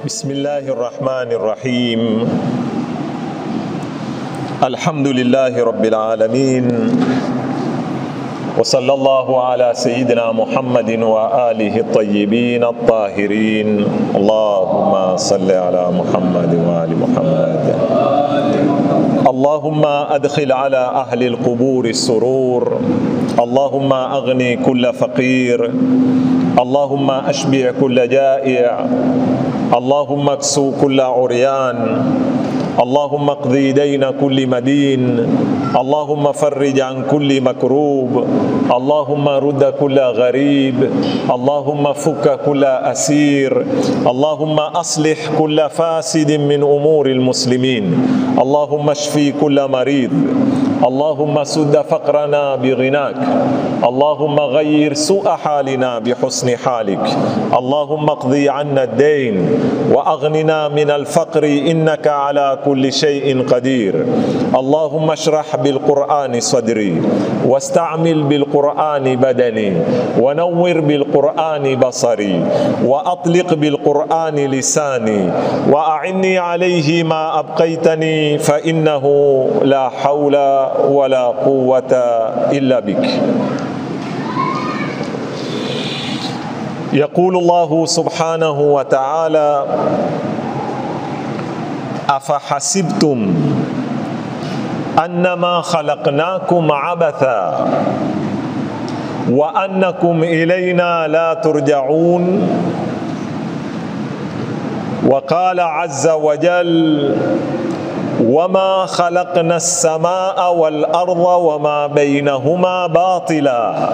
بسم الله الرحمن الرحيم الحمد لله رب العالمين وصلى الله على سيدنا محمد وآله الطيبين الطاهرين اللهم صل على محمد وآل محمد اللهم أدخل على أهل القبور السرور اللهم أغني كل فقير اللهم أشبع كل جائع اللهم اكسو كل عريان اللهم اقضي دين كل مدين اللهم فرج عن كل مكروب اللهم رد كل غريب اللهم فك كل اسير اللهم اصلح كل فاسد من امور المسلمين اللهم اشفي كل مريض اللهم سد فقرنا بغناك اللهم غير سوء حالنا بحسن حالك اللهم اقضي عنا الدين واغننا من الفقر انك على كل شيء قدير اللهم اشرح بالقران صدري واستعمل بالقران بدني ونور بالقران بصري واطلق بالقران لساني واعني عليه ما ابقيتني فانه لا حول ولا قوه الا بك يقول الله سبحانه وتعالى افحسبتم انما خلقناكم عبثا وانكم الينا لا ترجعون وقال عز وجل وما خلقنا السماء والارض وما بينهما باطلا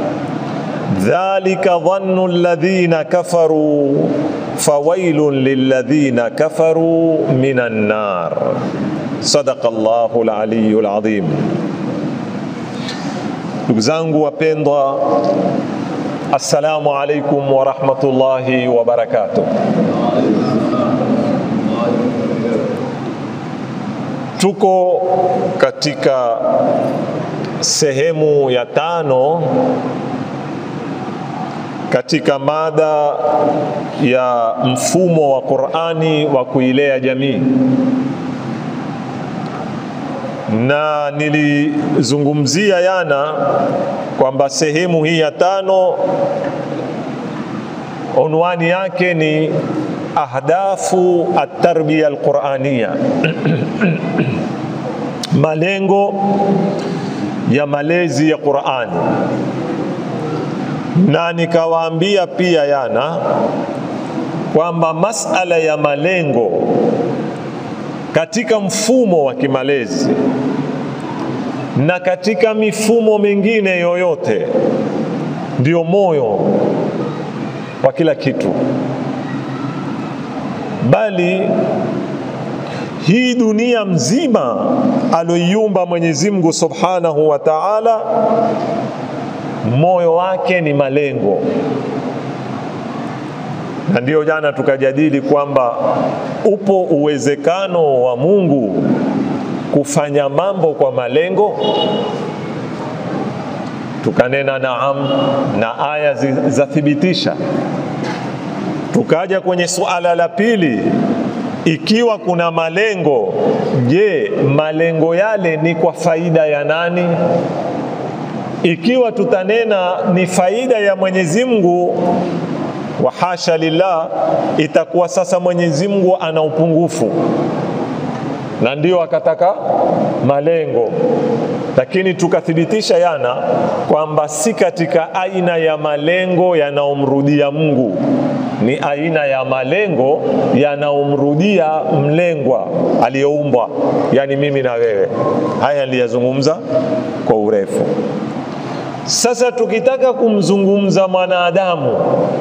ذلك ظن الذين كفروا فويل للذين كفروا من النار صدق الله العلي العظيم ndugu zangu wapendwa assalamu alaikum warahmatullahi wabarakatuh tuko katika sehemu ya tano katika mada ya mfumo wa Qur'ani wa kuilea jamii, na nilizungumzia yana kwamba sehemu hii ya tano unwani yake ni ahdafu at-tarbiya al-Qur'aniya malengo ya malezi ya Qur'ani na nikawaambia pia yana kwamba masala ya malengo katika mfumo wa kimalezi na katika mifumo mingine yoyote ndio moyo wa kila kitu, bali hii dunia mzima aloiumba Mwenyezi Mungu Subhanahu wa Ta'ala moyo wake ni malengo, na ndiyo jana tukajadili kwamba upo uwezekano wa Mungu kufanya mambo kwa malengo. Tukanena naam, na aya zathibitisha. Tukaja kwenye suala la pili, ikiwa kuna malengo, je, malengo yale ni kwa faida ya nani? ikiwa tutanena ni faida ya Mwenyezi Mungu, wa hasha lillah, itakuwa sasa Mwenyezi Mungu ana upungufu, na ndio akataka malengo. Lakini tukathibitisha yana kwamba si katika aina ya malengo yanayomrudia Mungu, ni aina ya malengo yanayomrudia mlengwa aliyeumbwa, yani mimi na wewe. Haya niliyazungumza kwa urefu. Sasa tukitaka kumzungumza mwanadamu,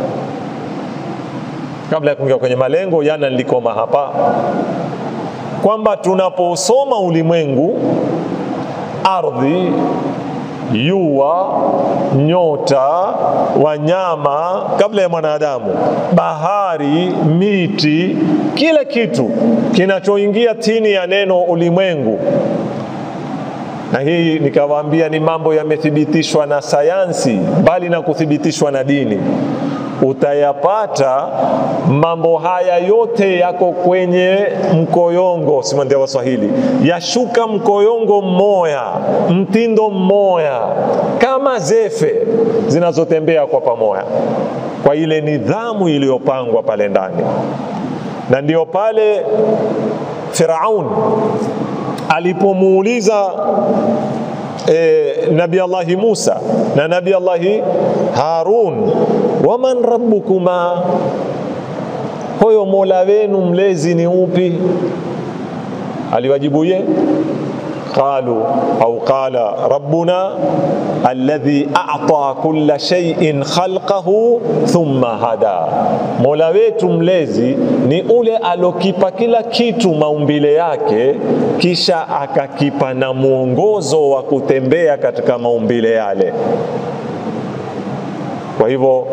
kabla ya kuingia kwenye malengo, jana nilikoma hapa kwamba tunaposoma ulimwengu, ardhi, jua, nyota, wanyama, kabla ya mwanadamu, bahari, miti, kila kitu kinachoingia chini ya neno ulimwengu na hii nikawaambia ni mambo yamethibitishwa na sayansi, bali na kuthibitishwa na dini. utayapata mambo haya yote yako kwenye mkoyongo, simandia Waswahili, yashuka mkoyongo mmoya, mtindo mmoya, kama zefe zinazotembea kwa pamoja, kwa ile nidhamu iliyopangwa pale ndani, na ndio pale Firaun alipomuuliza e, Nabi Allahi Musa na Nabi Allahi Harun, waman rabbukuma, hoyo mola wenu mlezi ni upi? Aliwajibuye qalu au qala rabbuna alladhi a'ta kulla shay'in khalqahu thumma hada, mola wetu mlezi ni ule alokipa kila kitu maumbile yake, kisha akakipa na mwongozo wa kutembea katika maumbile yale. Kwa hivyo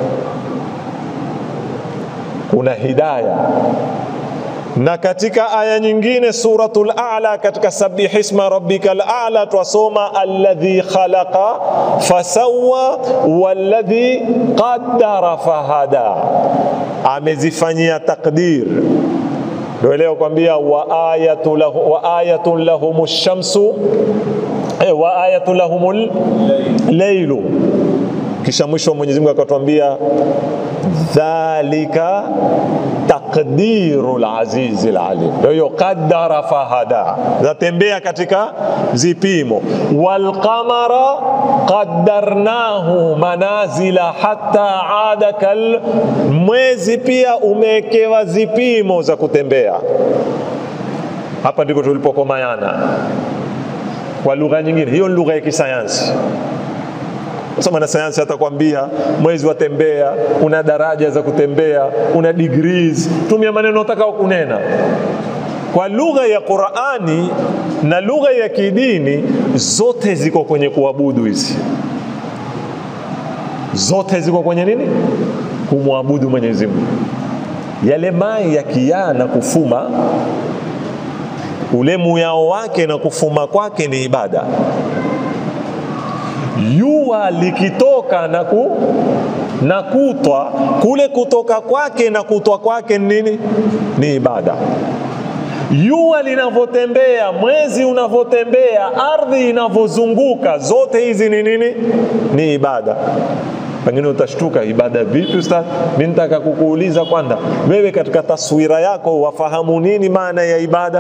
kuna hidaya na katika aya nyingine suratul a'la katika sabih isma rabbikal a'la twasoma alladhi khalaqa fasawwa walladhi qaddara fahada, amezifanyia takdir. Ndio leo kwambia wa ayatu lahu wa ayatun lahum shamsu eh, wa ayatu lahumul laylu, kisha mwisho Mwenyezi Mungu akatwambia dhalika taqdiru lazizi lalim. Kwa hiyo qaddara fahada, zatembea katika zipimo. Walqamara qaddarnahu manazila hatta ada kal, mwezi pia umewekewa zipimo za kutembea. Hapa ndiko tulipokomayana kwa lugha nyingine, hiyo ni lugha ya kisayansi sasa mwanasayansi atakwambia mwezi watembea, una daraja za kutembea, una degrees. Tumia maneno utakao kunena kwa lugha ya Qur'ani na lugha ya kidini, zote ziko kwenye kuabudu. Hizi zote ziko kwenye nini? Kumwabudu Mwenyezi Mungu. Yale mai yakiyaa na kufuma, ule muyao wake na kufuma kwake ni ibada jua likitoka na, ku, na kutwa kule kutoka kwake na kutwa kwake nini? Ni ibada. Jua linavyotembea, mwezi unavyotembea, ardhi inavyozunguka, zote hizi ni nini? Ni ibada. Pengine utashtuka, ibada vipi ustadh? Mimi nitaka kukuuliza kwanza, wewe katika taswira yako wafahamu nini maana ya ibada?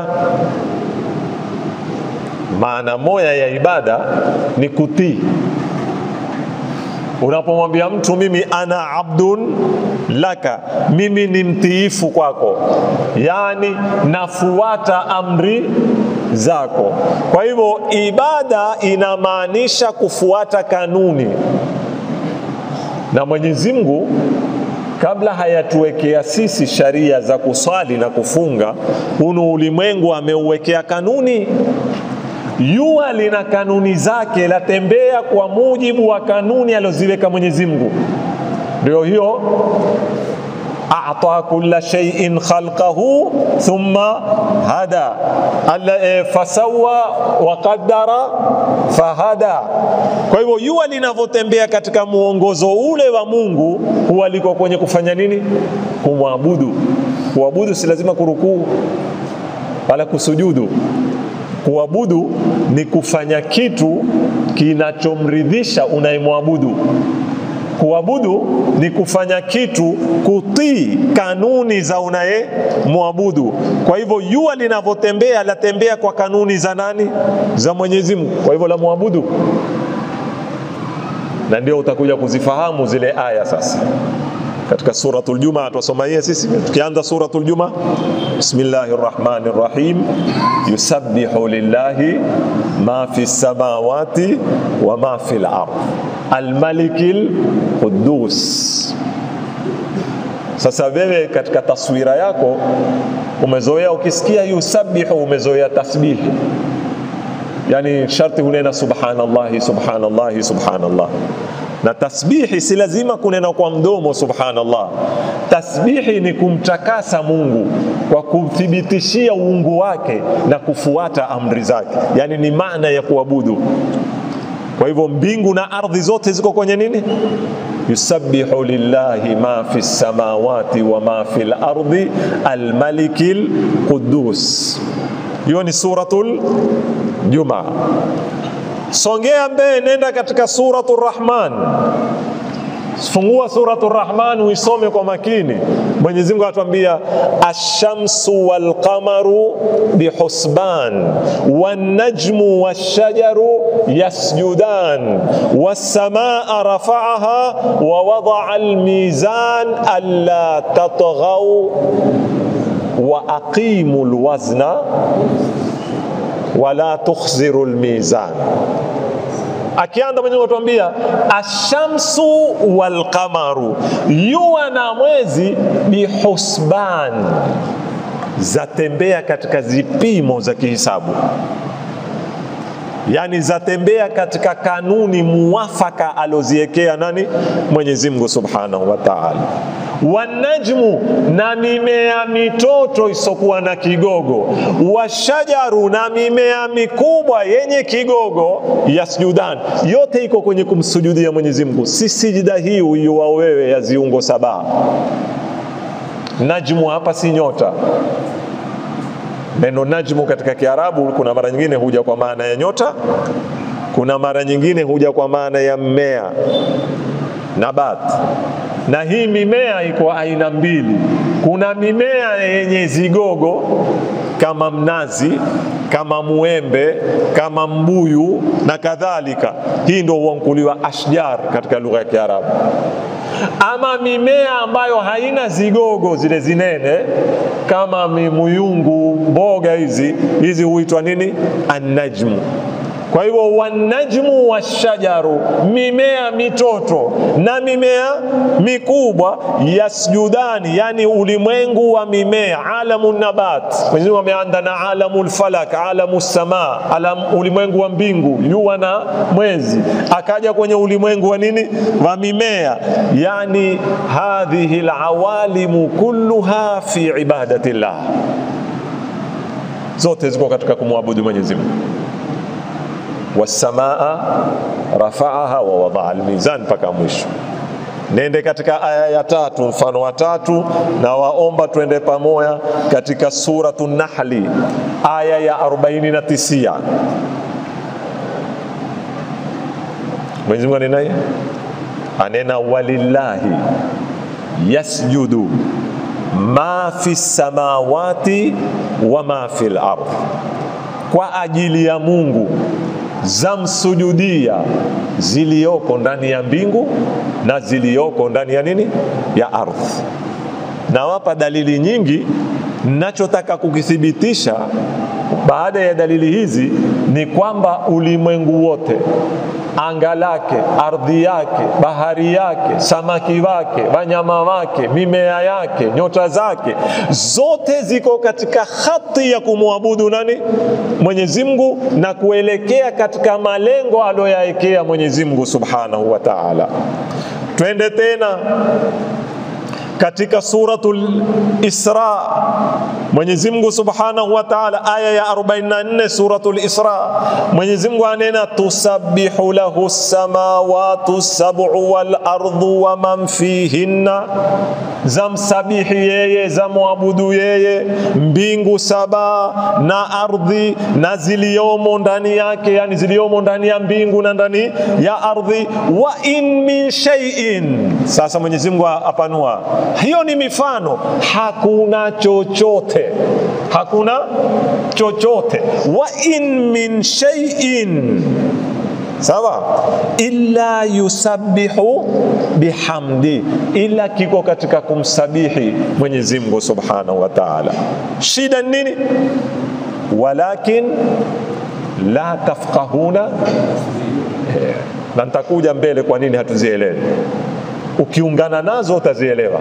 Maana moja ya ibada ni kutii. Unapomwambia mtu mimi ana abdun laka, mimi ni mtiifu kwako, yani nafuata amri zako. Kwa hivyo ibada inamaanisha kufuata kanuni, na Mwenyezi Mungu kabla hayatuwekea sisi sharia za kuswali na kufunga, hunu ulimwengu ameuwekea kanuni Jua lina kanuni zake, latembea kwa mujibu wa kanuni alizoziweka Mwenyezi Mungu. Ndio hiyo a'ta kulla shay'in khalqahu thumma hada alla e, fasawa wa qaddara fahada. Kwa hivyo jua linavyotembea katika muongozo ule wa Mungu huwa liko kwenye kufanya nini? Kumwabudu. Kuabudu si lazima kurukuu wala kusujudu. Kuabudu ni kufanya kitu kinachomridhisha unayemwabudu. Kuabudu ni kufanya kitu kutii kanuni za unayemwabudu. Kwa hivyo jua linavyotembea latembea kwa kanuni za nani? Za Mwenyezi Mungu. Kwa hivyo la mwabudu, na ndio utakuja kuzifahamu zile aya sasa katika suratul Juma twasoma hiye sisi, tukianza suratul Juma, bismillahir rahmanir rahim, yusabbihu lillahi ma fi samawati wa ma fil ard almalikil quddus. Sasa wewe katika taswira yako umezoea, ukisikia yusabbihu umezoea tasbihi, yani sharti hunena subhanallahi subhanallahi subhanallah na tasbihi si lazima kunena kwa mdomo subhanallah. Tasbihi ni kumtakasa Mungu kwa kumthibitishia uungu wake na kufuata amri zake, yani ni maana ya kuabudu. Kwa hivyo mbingu na ardhi zote ziko kwenye nini? yusabbihu lillahi ma fi samawati wa ma fi lardi almaliki lqudus. Hiyo ni suratul Jumaa. Songea mbele, nenda katika suratu Rahman. Fungua suratu Rahman uisome kwa makini. Mwenyezi Mungu atuambia ashamsu walqamaru bihusban wanajmu washajaru yasjudan wassamaa rafaaha wa wadaa almizan alla tatghau wa aqimu lwazna wala tukhziru lmizan akianza Mwenyezi Mungu atuambia ashamsu walqamaru, jua na mwezi bihusban, zatembea katika zipimo za kihisabu, yani zatembea katika kanuni muwafaka aloziwekea nani? Mwenyezi Mungu subhanahu wa ta'ala wanajmu na mimea mitoto isokuwa na kigogo, washajaru na mimea mikubwa yenye kigogo, yasjudan, yote iko kwenye kumsujudia Mwenyezi Mungu. Si sijida hii uiwa wewe ya ziungo saba. Najmu hapa si nyota. Neno najmu katika Kiarabu kuna mara nyingine huja kwa maana ya nyota, kuna mara nyingine huja kwa maana ya mmea nabat na hii mimea iko aina mbili. Kuna mimea yenye zigogo kama mnazi, kama muembe, kama mbuyu na kadhalika. Hii ndio huankuliwa ashjar katika lugha ya Kiarabu. Ama mimea ambayo haina zigogo zile zinene kama muyungu, mboga hizi hizi huitwa nini? Annajmu. Kwa hivyo wanajmu washajaru, mimea mitoto na mimea mikubwa, yasjudani, yani ulimwengu wa mimea, alamu nabat. Mwenyezi Mungu ameanda na alamu lfalak, alamu samaa, alam, ulimwengu wa mbingu, jua na mwezi, akaja kwenye ulimwengu wa nini, wa mimea. Yani hadhihi lawalimu kulluha fi ibadati llah, zote ziko katika kumwabudu Mwenyezi Mungu wasamaa rafaaha wa wadaa almizan, mpaka mwisho. Nende katika aya ya tatu, mfano wa tatu, na waomba twende pamoja katika suratu Nahli aya ya 49. Mwenyezi Mungu anenaye anena, walillahi yasjudu ma fi samawati wa ma fi lardh, kwa ajili ya Mungu zamsujudia ziliyoko ndani ya mbingu na ziliyoko ndani ya nini ya ardhi. Nawapa dalili nyingi, nachotaka kukithibitisha baada ya dalili hizi ni kwamba ulimwengu wote anga lake, ardhi yake, bahari yake, samaki wake, wanyama wake, mimea yake, nyota zake, zote ziko katika hati ya kumwabudu nani? Mwenyezi Mungu na kuelekea katika malengo aliyoyaekea Mwenyezi Mungu Subhanahu wa Ta'ala. Twende tena katika suratul Isra, Mwenyezi Mungu Subhanahu wa Ta'ala, aya ya 44 suratul Isra, Mwenyezi Mungu anena tusabbihu lahu samawati sab'u wal ardu wa man fihinna, zamsabihi yeye, zamwabudu yeye mbingu saba na ardhi na ziliomo ndani yake, yani ziliomo ndani ya mbingu na ndani ya ardhi. Wa in min shay'in, sasa Mwenyezi Mungu apanua hiyo ni mifano, hakuna chochote, hakuna chochote. Wa in min shay'in, sawa, illa yusabbihu bihamdi, ila kiko katika kumsabihi Mwenyezi Mungu Subhanahu wa Ta'ala. Shida nini? Walakin la tafqahuna, na nitakuja mbele kwa nini hatuzielewi ukiungana nazo utazielewa.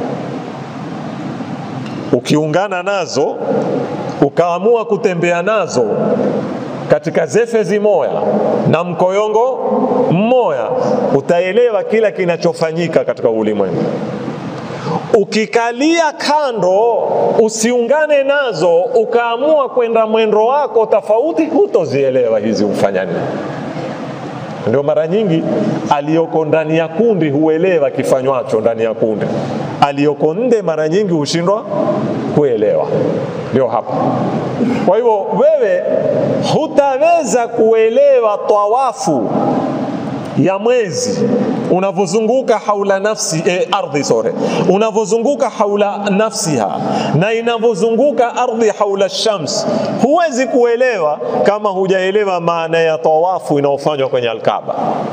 Ukiungana nazo ukaamua kutembea nazo katika zefezi moya na mkoyongo mmoya, utaelewa kila kinachofanyika katika ulimwengu. Ukikalia kando, usiungane nazo, ukaamua kwenda mwendo wako tofauti, hutozielewa hizi ufanya nini Ndio mara nyingi aliyoko ndani ya kundi huelewa kifanywacho ndani ya kundi, aliyoko nje mara nyingi hushindwa kuelewa. Ndio hapa. Kwa hivyo wewe hutaweza kuelewa tawafu ya mwezi unavyozunguka haula nafsi eh, ardhi sore unavyozunguka haula nafsiha na inavyozunguka ardhi haula shams, huwezi kuelewa kama hujaelewa maana ya tawafu inayofanywa kwenye Alkaaba.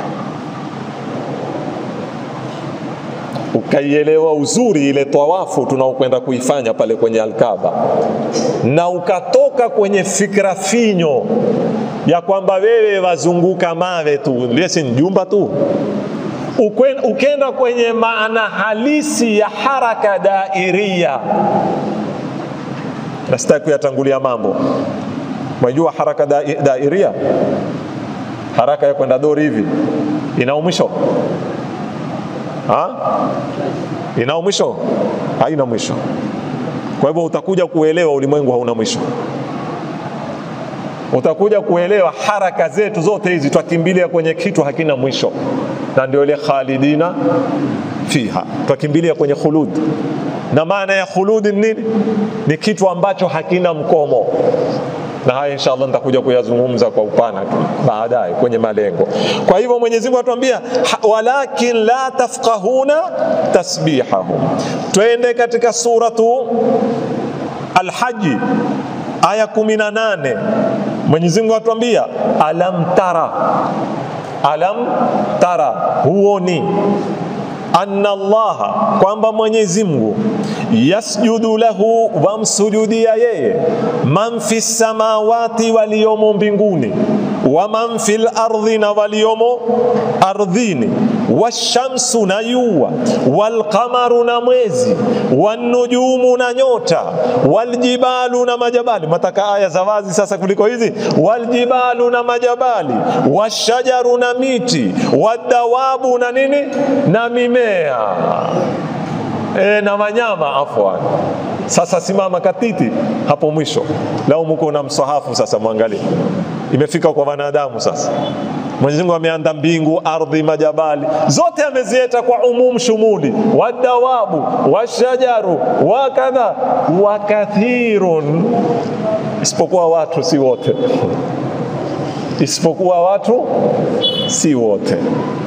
ukaielewa uzuri ile tawafu tunaokwenda kuifanya pale kwenye Alkaaba, na ukatoka kwenye fikra finyo ya kwamba wewe wazunguka mawe tu, lesi ni jumba tu, ukenda kwenye maana halisi ya haraka dairia. Na sitaki kuyatangulia mambo, mwajua haraka da, dairia, haraka ya kwenda dori hivi ina mwisho ina mwisho? Haina mwisho. Kwa hivyo utakuja kuelewa ulimwengu hauna mwisho, utakuja kuelewa haraka zetu zote hizi twakimbilia kwenye kitu hakina mwisho, na ndio ile khalidina fiha, twakimbilia kwenye khulud. Na maana ya khuludi ni nini? Ni kitu ambacho hakina mkomo na haya inshallah nitakuja kuyazungumza kwa upana tu baadaye kwenye malengo. Kwa hivyo Mwenyezi Mungu atuambia walakin la tafqahuna tasbihahum. Twende katika suratu Al-Haji aya 18. Mwenyezi Mungu atuambia alam tara, alam tara, huoni anna Allaha, kwamba Mwenyezi Mungu yasjudu lahu, wamsujudia yeye, man fi samawati, waliomo mbinguni, wa man fil ardhi, na waliomo ardhini, washamsu, na yua, walqamaru, na mwezi, wanujumu, na nyota, waljibalu, na majabali. Mataka aya za wazi sasa kuliko hizi. Waljibalu, na majabali, washajaru, na miti, wadawabu, na nini, na mimea e, na wanyama afwan. Sasa simama katiti hapo mwisho, lau muko na msahafu sasa, mwangalie imefika kwa wanadamu sasa. Mwenyezi Mungu ameanda mbingu, ardhi, majabali zote amezieta kwa umum shumuli, wadawabu, washajaru, wakadha, wakathirun, isipokuwa watu si wote, isipokuwa watu si wote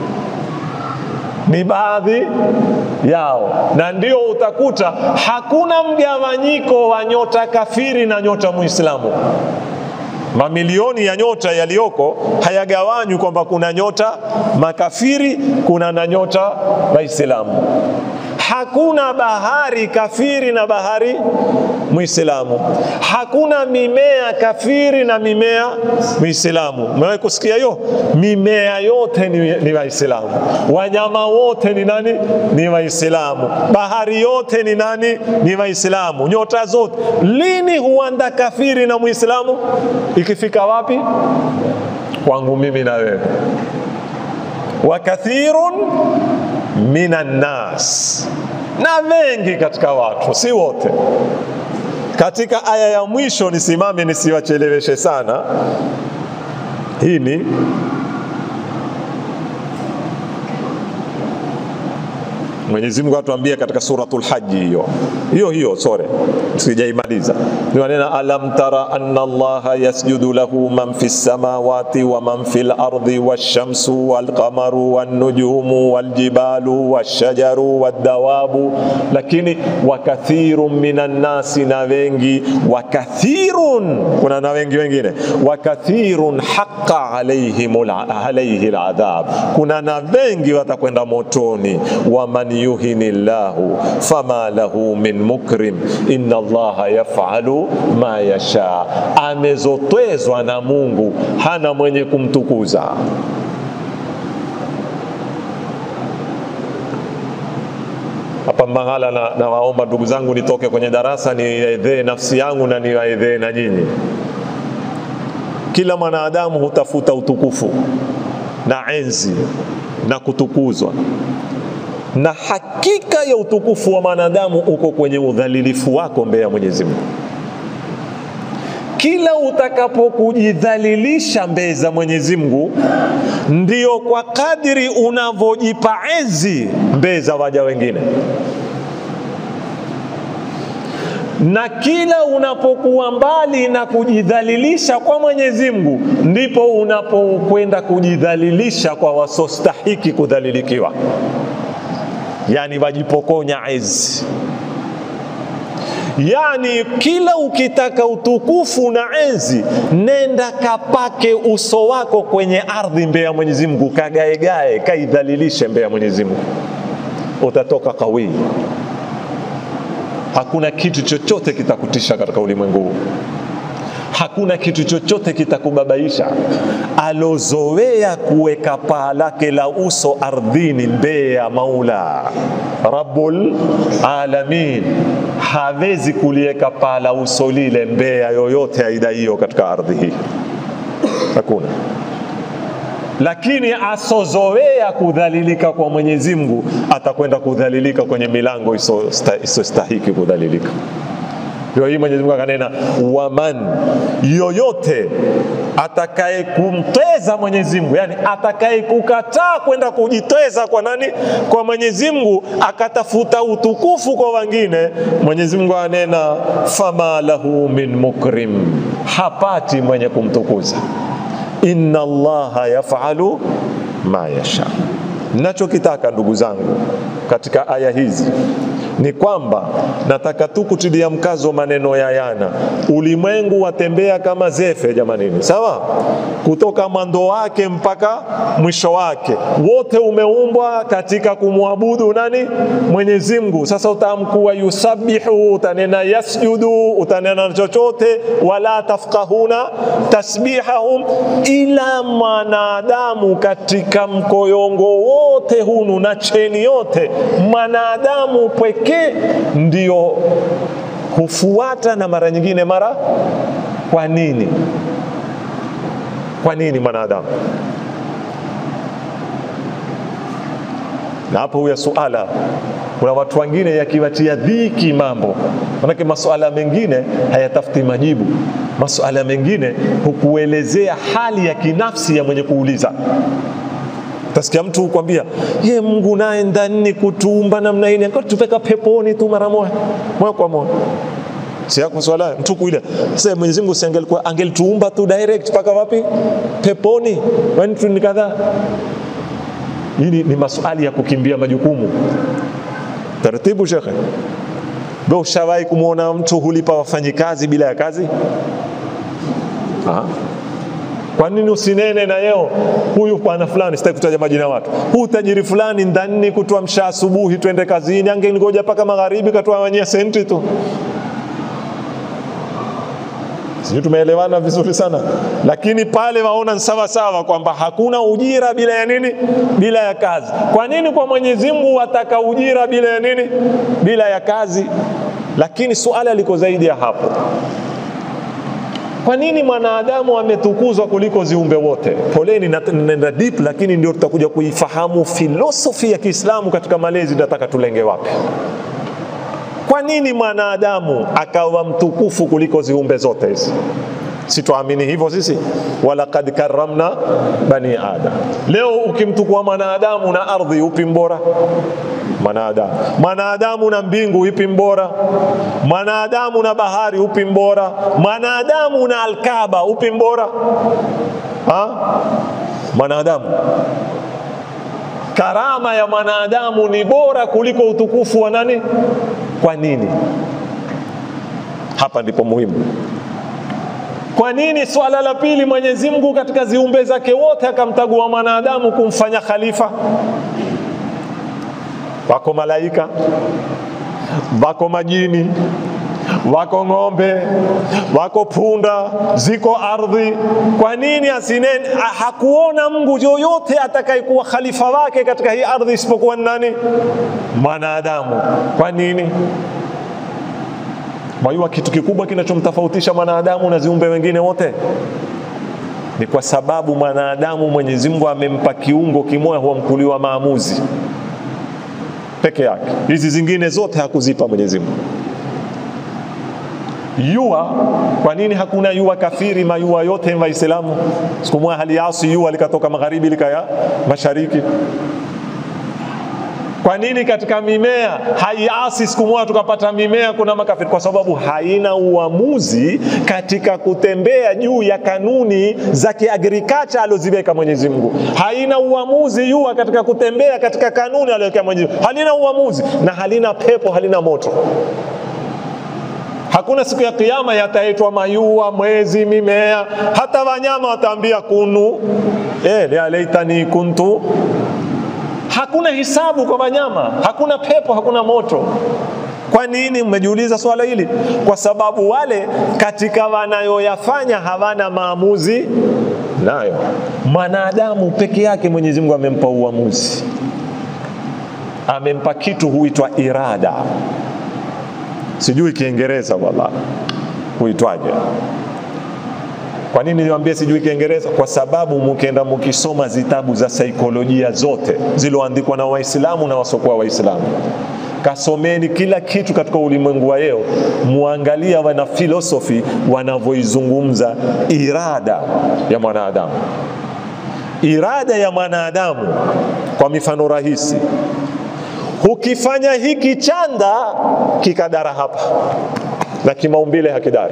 ni baadhi yao, na ndio utakuta hakuna mgawanyiko wa nyota kafiri na nyota Muislamu. Mamilioni ya nyota yaliyoko hayagawanywi kwamba kuna nyota makafiri, kuna na nyota Waislamu. Hakuna bahari kafiri na bahari Muislamu. Hakuna mimea kafiri na mimea Muislamu. Umewahi kusikia hiyo? Mimea yote ni, ni Waislamu. Wanyama wote ni nani? Ni Waislamu. Bahari yote ni nani? Ni Waislamu. Nyota zote. Lini huanda kafiri na Muislamu? Ikifika wapi? Kwangu mimi na wewe. Wa kathirun minan nas, na wengi katika watu, si wote. Katika aya ya mwisho, nisimame nisiwacheleweshe sana, hii ni Mwenyezi Mungu atuambia katika suratul Haji hiyo hiyo hiyo, sore sijaimaliza, ni maneno alam tara anna Allaha yasjudu lahu man fis samawati wa man fil ardi wash-shamsu wal-qamaru wan-nujumu wal-jibalu wash-shajaru wad-dawabu, lakini wakathirun minan nasi, na wengi, wakathirun, kuna na wengi wengine, wakathirun haqqa alaihim alaihi al-adhab, kuna na wengi watakwenda motoni, waman yuhini llahu fama lahu min mukrim inna allaha yafalu ma yasha, amezotwezwa na Mungu, hana mwenye kumtukuza. Hapa mahala na, na waomba ndugu zangu nitoke kwenye darasa niwaedhee nafsi yangu na niwaedhee na nyinyi. Kila mwanadamu hutafuta utukufu na enzi na kutukuzwa na hakika ya utukufu wa mwanadamu uko kwenye udhalilifu wako mbele ya Mwenyezi Mungu. kila utakapokujidhalilisha mbele za Mwenyezi Mungu, ndio kwa kadiri unavyojipa enzi mbele za waja wengine na kila unapokuwa mbali na kujidhalilisha kwa Mwenyezi Mungu, ndipo unapokwenda kujidhalilisha kwa wasostahiki kudhalilikiwa, yani wajipokonya ezi. Yani kila ukitaka utukufu na enzi, nenda kapake uso wako kwenye ardhi mbele ya Mwenyezi Mungu, kagaegae, kaidhalilishe mbele ya Mwenyezi Mungu, utatoka kawii Hakuna kitu chochote kitakutisha katika ulimwengu huu, hakuna kitu chochote kitakubabaisha. Alozoea kuweka paa lake la uso ardhini mbele ya Maula Rabbul Alamin hawezi kuliweka paa la uso lile mbele ya yoyote aida hiyo katika ardhi hii, hakuna lakini asozoea kudhalilika kwa Mwenyezi Mungu atakwenda kudhalilika kwenye milango isiyostahiki kudhalilika. Ndio hii Mwenyezi Mungu akanena, waman, yoyote atakaye kumteza Mwenyezi Mungu, yani atakaye kukataa kwenda kujiteza kwa nani? Kwa Mwenyezi Mungu, akatafuta utukufu kwa wengine, Mwenyezi Mungu anena, fama lahu min mukrim, hapati mwenye kumtukuza inna allaha yafalu ma yasha. Nachokitaka ndugu zangu katika aya hizi ni kwamba nataka tu kutilia mkazo maneno ya yana, ulimwengu watembea kama zefe jamanini, sawa, kutoka mwanzo wake mpaka mwisho wake, wote umeumbwa katika kumwabudu nani? Mwenyezi Mungu. Sasa utaamkuwa yusabihu, utanena yasjudu, utanena chochote, wala tafqahuna tasbihahum, ila mwanadamu katika mkoyongo wote hunu na cheni yote, mwanadamu pweke pekee ndio hufuata na mara nyingine mara. Kwa nini? Kwa nini mwanadamu? Na hapo huya suala, kuna watu wengine yakiwatia dhiki mambo, manake masuala mengine hayatafuti majibu. Masuala mengine hukuelezea hali ya kinafsi ya mwenye kuuliza. Utasikia mtu kwambia ye Mungu naye ndani kutuumba namna hii akatupeka peponi tu mara moja moja kwa moja. Si yako swala mtu kuile sasa, Mwenyezi Mungu angelikuwa angelituumba tu direct paka wapi? Peponi. Kwani tu ni kadhaa. Hili ni maswali ya kukimbia majukumu. Taratibu shekhe. Wewe ushawahi kumwona mtu hulipa wafanyikazi bila ya kazi? Aha. Kwa nini usinene na yeo huyu bwana fulani, sitaki kutaja majina ya watu, huu tajiri fulani ndani kutuamsha asubuhi twende kazini, angengoja mpaka magharibi katuawanyia senti tu. Sijui tumeelewana vizuri sana, lakini pale waona sawa sawa kwamba hakuna ujira bila ya nini? Bila ya kazi. Kwa nini kwa Mwenyezi Mungu wataka ujira bila ya nini? Bila ya kazi. Lakini suala liko zaidi ya hapo. Kwa nini mwanadamu ametukuzwa kuliko ziumbe wote? Poleni, nenda deep, lakini ndio tutakuja kuifahamu filosofi ya Kiislamu katika malezi. Nataka tulenge wapi? Kwa nini mwanadamu akawa mtukufu kuliko ziumbe zote hizi? Sitwaamini hivyo sisi, walaqad karramna bani adam. Leo ukimtukua mwanadamu na ardhi, upi mbora? Mwanadamu. Mwanadamu na mbingu, ipi mbora? Mwanadamu na bahari, upi mbora? Mwanadamu na Alkaba, upi mbora? Ha? Mwanadamu. Karama ya mwanadamu ni bora kuliko utukufu wa nani? Kwa nini? Hapa ndipo muhimu. Kwa nini swala la pili, Mwenyezi Mungu katika ziumbe zake wote akamtagua mwanadamu kumfanya khalifa? Wako malaika, wako majini, wako ng'ombe, wako punda, ziko ardhi. Kwa nini asinene? Hakuona Mungu yoyote atakayekuwa khalifa wake katika hii ardhi isipokuwa nani? Mwanadamu. Kwa nini? Mwajua kitu kikubwa kinachomtofautisha mwanadamu na ziumbe wengine wote ni kwa sababu mwanadamu Mwenyezi Mungu amempa kiungo kimoja huamkuliwa maamuzi peke yake, hizi zingine zote hakuzipa Mwenyezi Mungu. yua kwa nini hakuna yua kafiri mayua yote waislamu siku moja haliasi yua likatoka magharibi likaya mashariki kwa nini katika mimea haiasi siku moja tukapata mimea kuna makafiri kwa sababu haina uamuzi katika kutembea juu ya kanuni za kiagriculture aloziweka Mwenyezi Mungu haina uamuzi yua katika kutembea katika kanuni aliyoweka Mwenyezi Mungu halina uamuzi na halina pepo halina moto Hakuna siku ya kiyama yataitwa mayua, mwezi, mimea, hata wanyama wataambia kunu eh, ya laitani kuntu. Hakuna hisabu kwa wanyama, hakuna pepo, hakuna moto. Kwa nini? Mmejiuliza swala hili? Kwa sababu wale katika wanayoyafanya hawana maamuzi nayo. Mwanadamu peke yake Mwenyezi Mungu amempa uamuzi, amempa kitu huitwa irada sijui Kiingereza wala huitwaje. Kwa nini niwaambie sijui Kiingereza? Kwa sababu mkienda mkisoma zitabu za saikolojia zote zilizoandikwa na Waislamu na wasiokuwa Waislamu, kasomeni kila kitu katika ulimwengu wa leo, muangalia wana filosofi wanavyoizungumza irada ya mwanadamu. Irada ya mwanadamu, kwa mifano rahisi, ukifanya hiki chanda kikadara hapa na kimaumbile hakidari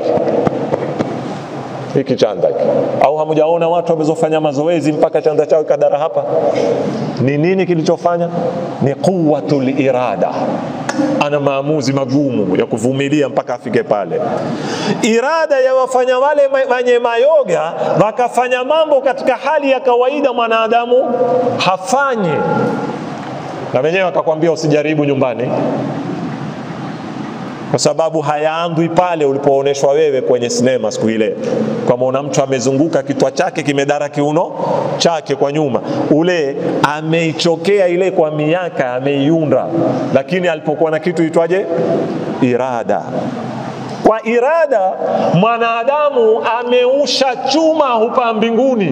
hiki chanda hiki. Au hamjaona watu wamezofanya mazoezi mpaka chanda chao ikadara hapa? Ni nini kilichofanya? Ni quwwatul irada. Ana maamuzi magumu ya kuvumilia mpaka afike pale. Irada ya wafanya wale wenye mayoga wakafanya mambo katika hali ya kawaida mwanadamu hafanyi na wenyewe wakakwambia usijaribu nyumbani, kwa sababu hayaandwi pale ulipoonyeshwa wewe kwenye sinema siku ile, kwamba mtu amezunguka kitwa chake kimedara kiuno chake kwa nyuma, ule ameichokea ile kwa miaka, ameiunda, lakini alipokuwa na kitu itwaje, irada kwa irada mwanadamu ameusha chuma hupa mbinguni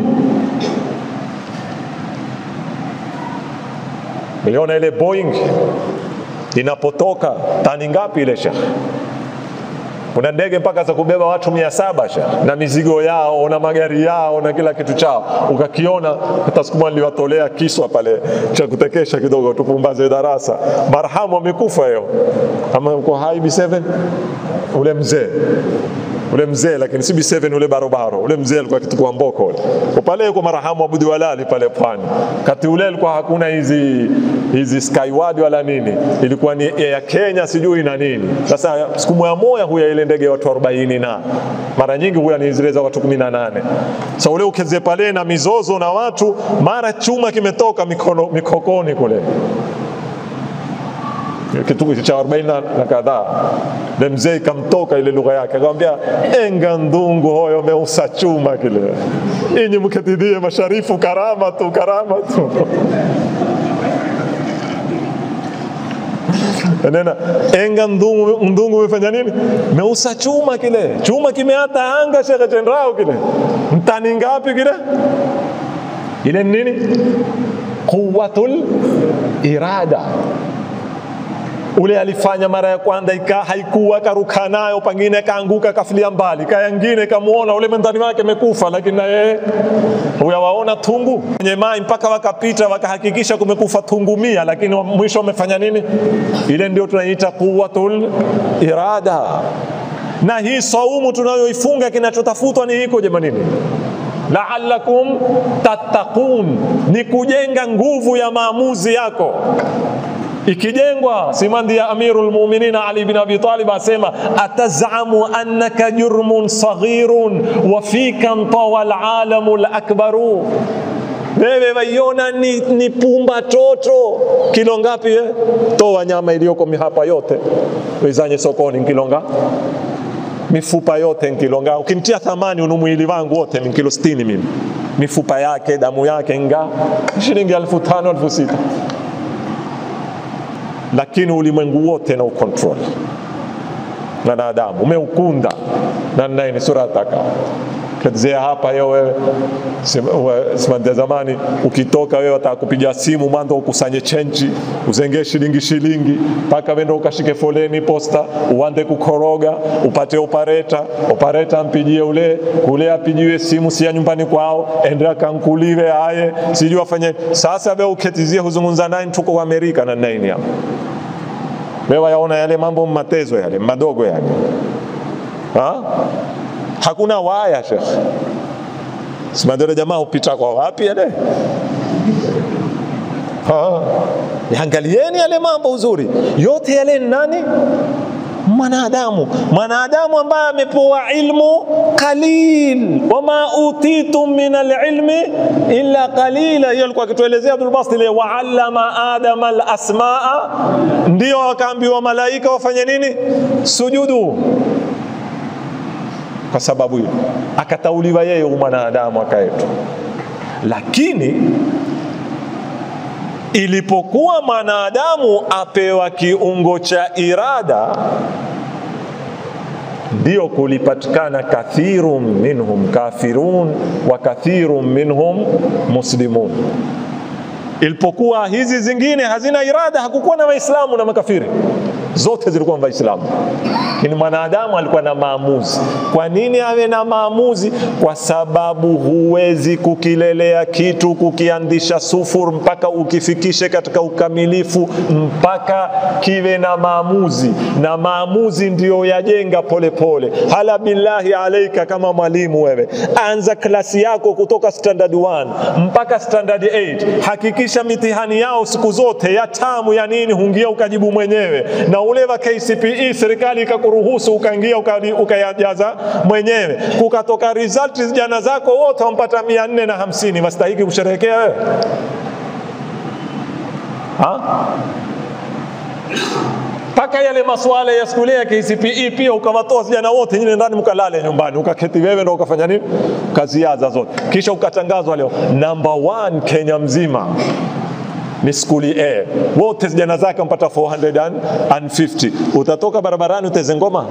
Uliona ile Boeing inapotoka tani ngapi ile shekhe? Kuna ndege mpaka za kubeba watu mia saba shekhe, na mizigo yao na magari yao na kila kitu chao. Ukakiona hata siku moja niliwatolea kiswa pale cha kutekesha kidogo, tupumbaze darasa. Marhamu amekufa leo, ama uko hai B7 ule mzee ule mzee lakini si B7 ule barobaro ule mzee alikuwa kitukua mboko ule pale yuko marhamu Abudi Walali pale pwani kati ule alikuwa hakuna hizi hizi skyward wala nini ilikuwa ni ya Kenya sijui na nini sasa siku moja moja huya ile ndege ya watu 40 na mara nyingi huya ni zile za watu 18 sasa ule ukeze pale na mizozo na watu mara chuma kimetoka mikono mikokoni kule kitu cha 40 na kadhaa na mzee ikamtoka ile lugha yake akamwambia enga ndungu hoyo meusa chuma kile inyi mkatidhie masharifu karama tu karama tu nena enga ndungu ndungu umefanya nini meusa chuma kile chuma kimeata anga shekhe chendrao kile mtani ngapi kile ile nini quwwatul irada ule alifanya mara ya kwanza ika haikuwa karuka nayo, pengine kaanguka kafilia mbali, kaya ngine kamuona ule mwendani wake amekufa, lakini na yeye huyawaona tungu kwenye mai mpaka wakapita wakahakikisha kumekufa tungu mia, lakini mwisho wamefanya nini? Ile ndio tunaita quwwatul irada. Na hii saumu tunayoifunga kinachotafutwa ni hiko jamanini laalakum tattaqun, ni kujenga nguvu ya maamuzi yako ikijengwa simandi ya Amirul Mu'minin Ali bin Abi Talib asema atazamu annaka jurmun saghirun wa fika mtawa alalamu alakbaru wewe waiona ni, ni pumba toto kilo ngapi we? toa nyama iliyoko hapa yote wezanye sokoni kilonga mifupa yote nkilonga ukimtia thamani unu mwili wangu wote ni kilo 60 mimi mifupa yake damu yake nga shilingi elfu tano elfu sita lakini ulimwengu wote na ukontrol na wanadamu umeukunda na naye ni sura ataka ketizea hapa hiyo wewe simandia zamani ukitoka wewe watakupiga simu mwanzo ukusanye chenji uzengee shilingi shilingi mpaka wende ukashike foleni posta uande kukoroga upate opareta opareta mpigie ule kule apigiwe simu si ya nyumbani kwao ende akankuliwe aye sijui afanye sasa wewe uketizie huzungumza naye tuko kwa Amerika na nini hapa wewe yaona yale mambo matezo yale madogo yale ha? hakuna waya shekh simadere jamaa upita kwa wapi yale ha. Angalieni yale mambo uzuri yote yale nani mwanadamu mwanadamu ambaye amepewa ilmu qalil wama utitum min alilmi illa qalila hiyo alikuwa akituelezea Abdul Basit ile waallama adama alasmaa ndio akaambiwa malaika wafanye nini sujudu kwa sababu hiyo akatauliwa yeye mwanadamu akaetwa lakini ilipokuwa mwanadamu apewa kiungo cha irada ndio kulipatikana kathirun minhum kafirun wa kathirun minhum muslimun ilipokuwa hizi zingine hazina irada hakukuwa na waislamu na makafiri zote zilikuwa waislamu lakini mwanadamu alikuwa na maamuzi kwa nini awe na maamuzi kwa sababu huwezi kukilelea kitu kukiandisha sufur mpaka ukifikishe katika ukamilifu mpaka kiwe na maamuzi na maamuzi ndiyo yajenga polepole hala billahi alaika kama mwalimu wewe anza klasi yako kutoka standard 1 mpaka standard 8 hakikisha mitihani yao siku zote ya tamu ya nini hungia ukajibu mwenyewe na ule wa KCPE serikali ikakuruhusu ukaingia ukayajaza mwenyewe, kukatoka result jana zako wote wampata mia nne na hamsini wastahiki kusherehekea wewe mpaka yale maswala ya skule ya KCPE pia ukawatoa vijana wote nyine ndani mkalale nyumbani, ukaketi wewe ndo ukafanya nini, ukaziaza zote, kisha ukatangazwa leo number one Kenya mzima ni skuli A, wote vijana zake wampata 450. Utatoka barabarani uteze ngoma?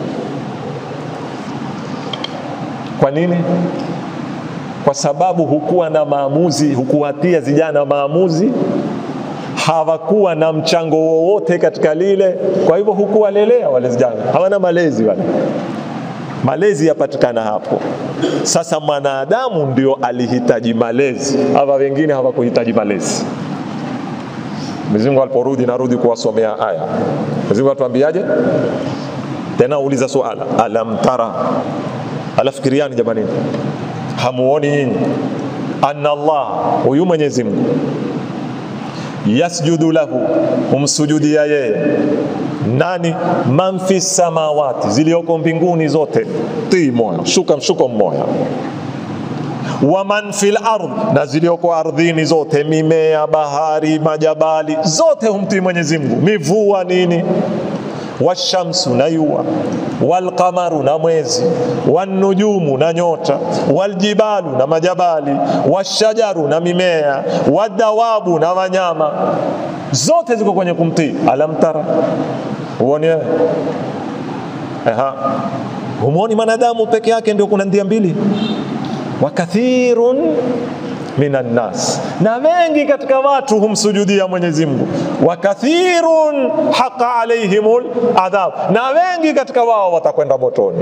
Kwa nini? Kwa sababu hukuwa na maamuzi, hukuwatia vijana maamuzi, hawakuwa na mchango wowote katika lile. Kwa hivyo hukuwalelea wale vijana, hawana malezi wale malezi yapatikana hapo. Sasa mwanadamu ndio alihitaji malezi, hawa wengine hawakuhitaji malezi. Mwenyezi Mungu aliporudi, narudi kuwasomea aya. Mwenyezi Mungu atuambiaje tena? Uliza suala, alam tara, alafikiriani jamani, hamuoni nyinyi anna Allah, huyu Mwenyezi Mungu yasjudu lahu, humsujudia yeye nani? man fi samawati, zilioko mbinguni zote, tii moya, shuka mshuko mmoja wa man fil ardh, na zilioko ardhini zote, mimea, bahari, majabali, zote humtii Mwenyezi Mungu, mivua nini, washamsu na yua, walqamaru na mwezi, wanujumu na nyota, waljibalu na majabali, washajaru na mimea, wadawabu na wanyama, zote ziko kwenye kumtii. Alam tara, huoni wewe? Aha, humwoni mwanadamu peke yake ndio kuna ndia mbili wa kathirun minan nas, na wengi katika watu humsujudia Mwenyezi Mungu. Wa kathirun haqa alaihimul adhab, na wengi katika wao watakwenda motoni.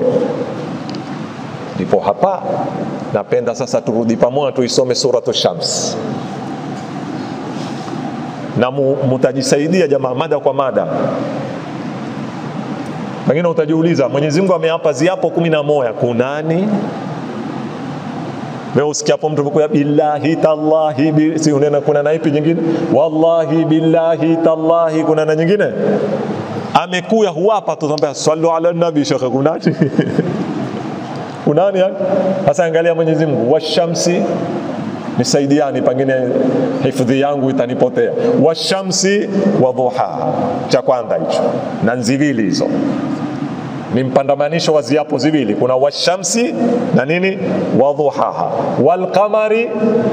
Ndipo hapa napenda sasa turudi pamoja tuisome suratu Shams na mutajisaidia jamaa, mada kwa mada. Pengine utajiuliza Mwenyezi Mungu ameapa ziapo kumi na moja kunani? Wewe usikiapo mtu kuya billahi tallahi bi, si unena kuna na ipi nyingine? Wallahi billahi tallahi kuna na nyingine? Amekuya huwapa tu tunaambia sallu ala nabi shekhe kunani? kunani yani? Sasa angalia Mwenyezi Mungu washamsi nisaidiani, pengine hifadhi yangu itanipotea. Washamsi wa dhuha, cha kwanza hicho, na nzivili hizo ni mpandamanisho wa ziapo ziwili, kuna washamsi na nini wadhuhaha, walqamari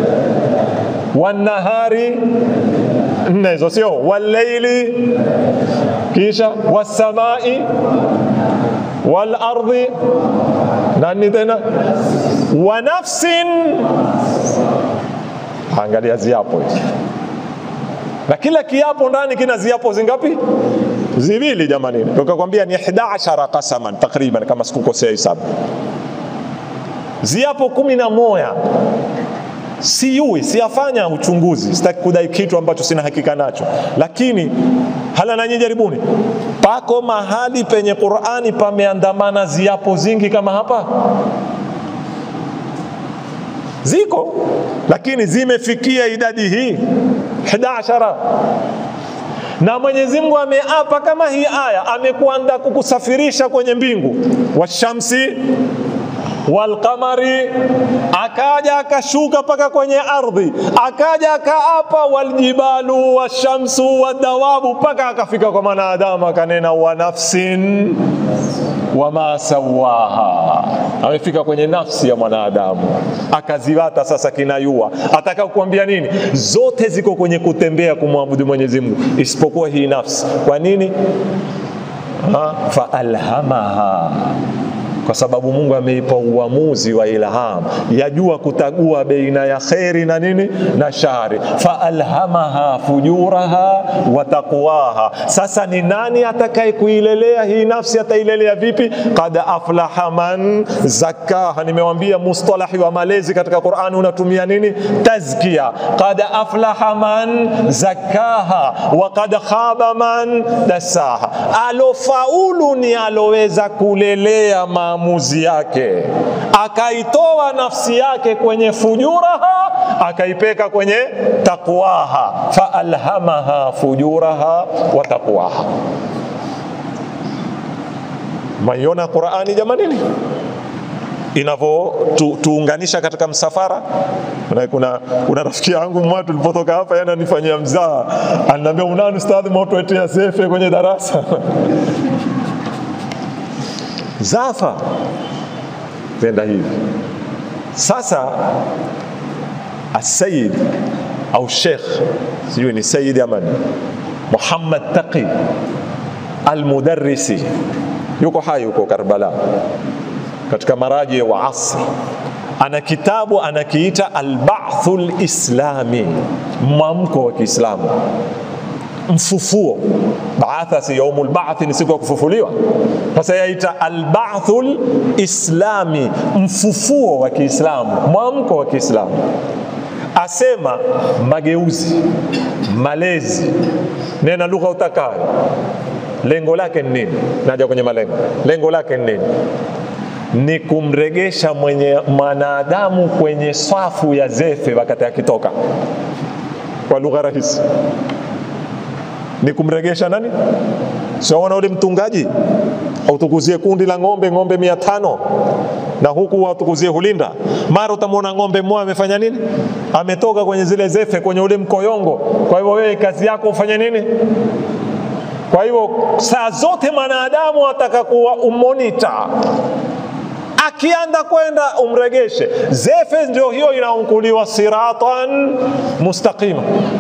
wanahari, nne hizo sio, walleili, kisha wasamai walardhi, nani tena wa nafsin angalia ziapo hizi na kila kiapo ndani kina ziapo zingapi ziwili jamani tukakwambia ni 11 qasaman takriban kama sikukosea hisabu ziapo kumi na moja siyui siyafanya uchunguzi sitaki kudai kitu ambacho sina hakika nacho lakini hala nanyi jaribuni pako mahali penye qurani pameandamana ziapo zingi kama hapa ziko lakini zimefikia idadi hii 11 na Mwenyezi Mungu ameapa kama hii aya, amekuanda kukusafirisha kwenye mbingu, washamsi walqamari, akaja akashuka mpaka kwenye ardhi, akaja akaapa waljibalu washamsu wadawabu, mpaka akafika kwa mwanadamu akanena wa nafsin wama sawaha, amefika kwenye nafsi ya mwanadamu akaziwata. Sasa kinayua ataka kuambia nini? Zote ziko kwenye kutembea kumwabudu Mwenyezi Mungu isipokuwa hii nafsi. Kwa nini? faalhamaha kwa sababu Mungu ameipa uamuzi wa ilham, yajua kutagua baina ya kheri na nini na shari. Faalhamaha fujuraha wa taqwaha. Sasa ni nani atakaye kuilelea hii nafsi? Atailelea vipi? Qad aflaha man zakkaha. Nimewambia mustalahi wa malezi katika Qur'ani unatumia nini? Tazkia. Qad aflaha man zakkaha wa qad khaba man dasaha. Alofaulu ni aloweza kulelea ma maamuzi yake, akaitoa nafsi yake kwenye fujuraha, akaipeka kwenye taqwaha, faalhamaha fujuraha wa taqwaha. Maiona Qurani jamanini inavyotuunganisha tu, katika msafara. Kuna, kuna, kuna rafiki yangu mmoja tulipotoka hapa, yana nifanyia mzaa, ananiambia unani ustadhi, mautuetea sefe kwenye darasa zafa zenda hivi sasa asayid au shekh sijui ni sayid ama muhammad taqi almudarrisi yuko hai huko karbala katika maraji wa asr ana kitabu anakiita albathu lislami mwamko wa kiislamu mfufuo baatha si yaumul ba'thi ni siku ya kufufuliwa sasa yaita albathul islami mfufuo wa kiislamu mwamko wa kiislamu asema mageuzi malezi nena lugha utakayo lengo lake ni nini naja kwenye malengo lengo lake ni nini ni kumregesha mwenye mwanadamu kwenye swafu ya zefe wakati akitoka kwa lugha rahisi ni kumregesha nani? Siwaona ule mtungaji autukuzie kundi la ng'ombe ng'ombe mia tano na huku watukuzie hulinda, mara utamwona ng'ombe mmoja amefanya nini? Ametoka kwenye zile zefe, kwenye ule mkoyongo. Kwa hivyo wewe kazi yako ufanye nini? Kwa hivyo saa zote mwanadamu ataka kuwa umonita akianda kwenda umregeshe. Zefe ndio hiyo inaunkuliwa siratan mustaqima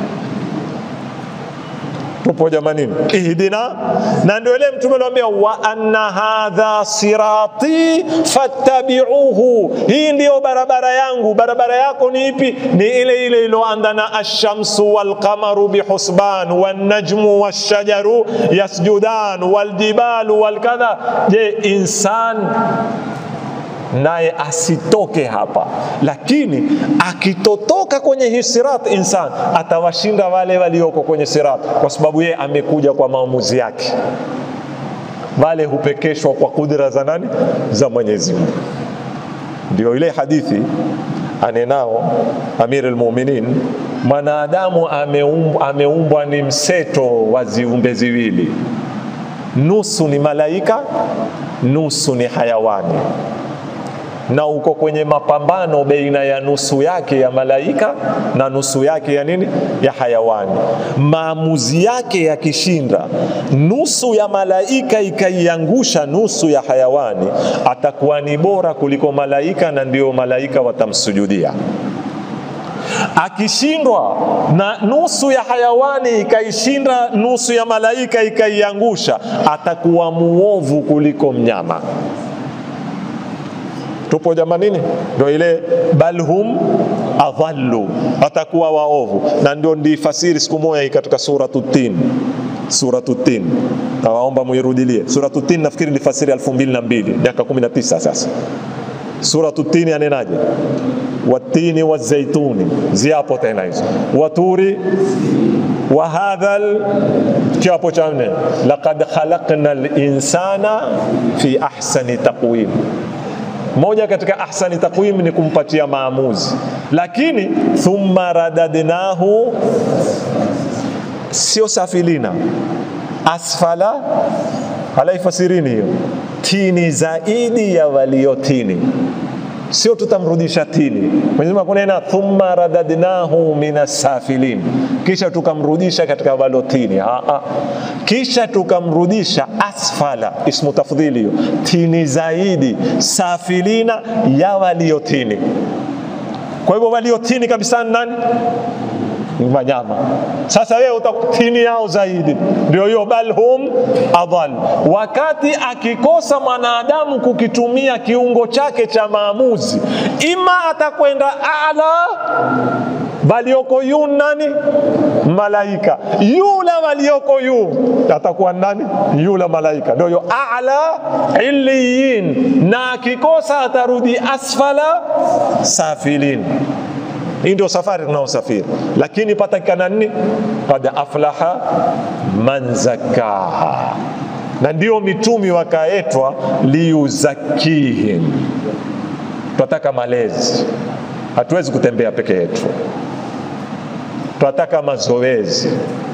tupo jamanini, ihdina, na ndio ile mtume aliwaambia wa anna hadha sirati fattabi'uhu, hii ndiyo barabara yangu. Barabara yako ni ipi? Ni ile ile iliyoandana ashamsu walqamaru bihusban wannajmu washajaru yasjudan waljibalu walkadha. Je, insan naye asitoke hapa, lakini akitotoka kwenye hii sirat, insan atawashinda wale walioko kwenye sirat, kwa sababu yeye amekuja kwa maamuzi yake. Wale hupekeshwa kwa kudra za nani? Za Mwenyezi Mungu. Ndio ile hadithi anenao Amir al-Mu'minin, mwanadamu ameumbwa, ameumbwa ni mseto wa viumbe viwili, nusu ni malaika, nusu ni hayawani na uko kwenye mapambano baina ya nusu yake ya malaika na nusu yake ya nini ya hayawani. Maamuzi yake yakishinda, nusu ya malaika ikaiangusha nusu ya hayawani, atakuwa ni bora kuliko malaika, na ndio malaika watamsujudia. Akishindwa na nusu ya hayawani ikaishinda nusu ya malaika ikaiangusha, atakuwa muovu kuliko mnyama tupo jamanini ndio ile bal hum adhallu watakuwa waovu na ndio ndifasiri siku moja hii katika suratu tin suratu tin nawaomba muirudilie suratu tin nafikiri nilifasiri elfu mbili na mbili miaka 19 sasa suratu tini anenaje watini wazaituni ziapo tena hizo waturi wa hadha kiapo cha nne laqad khalaqna linsana fi ahsani taqwim moja katika ahsani taqwim ni kumpatia maamuzi lakini thumma radadnahu sio safilina asfala halaifasirini hiyo tini zaidi ya waliotini sio tutamrudisha tini Mwenyezi Mungu akunena thumma radadnahu minasafilin kisha tukamrudisha katika walotini Aa. kisha tukamrudisha asfala ismu tafdhili hiyo tini zaidi safilina ya waliotini kwa hivyo waliotini kabisa ni nani ni wanyama. Sasa wewe utakutini yao zaidi, ndio hiyo bal hum adhal. Wakati akikosa mwanadamu kukitumia kiungo chake cha maamuzi, ima atakwenda ala walioko yu nani? Malaika. Yule walioko yu atakuwa nani? Yule malaika, ndio hiyo ala illiyin, na akikosa atarudi asfala safilin hii ndio safari tunaosafiri lakini patakikana nini kad aflaha man zakaha na ndio mitumi wakaetwa liyuzakihim twataka malezi hatuwezi kutembea peke yetu twataka mazoezi